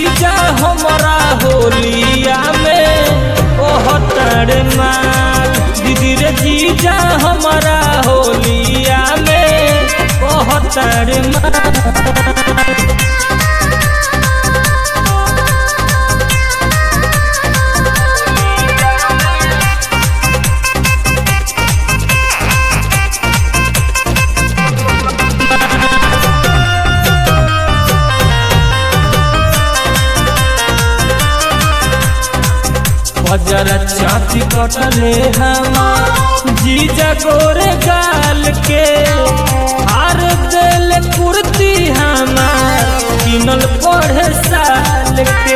जीजा हमारा होलिया में कहतर माल दीदी रे जीजा हमारा होलिया में कहतर माल बजर चाची कटले हमार जीजा गोरे गाल के हार दिल कुर्ती हमार किनल पढ़े साल के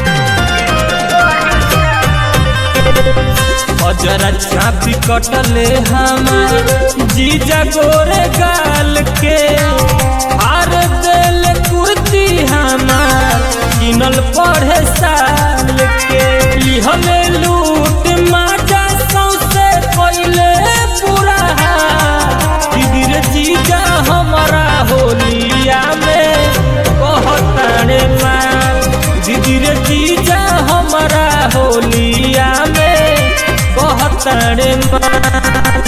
बजर चाची कटले हमार जीजा गोरे गाल के हार दिल कुर्ती हमार किनल पढ़े साल के लिहले लूट माजा सौसे कोइले पूरा दीदी रे जीजा हमारा होलिया में कहतारे माल दीदी रे जीजा हमारा होलिया में कहतारे माल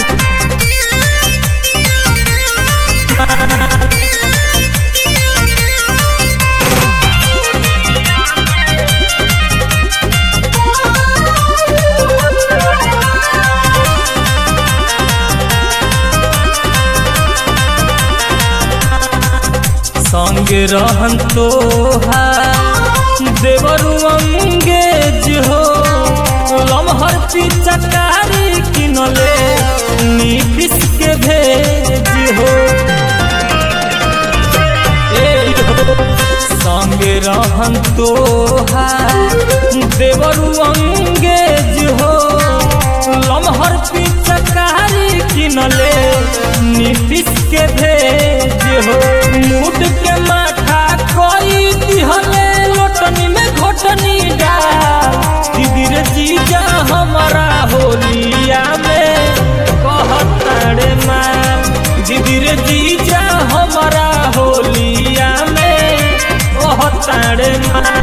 संगे रहन तो देवरु अंगेज हो लमहर पिचकारी किनले नीतिश के भेज हो ए हो, संगे रहन तो देवरु अंगेज हो लमहर पिचकारी किनले नीतिश के भेज हो मूड के माथा कोई दिहले लोटनी में घोटनी डाल दीदी रे जीजा हमारा होलिया में कहतारे माल दीदी रे जीजा हमारा होलिया में कहतारे माल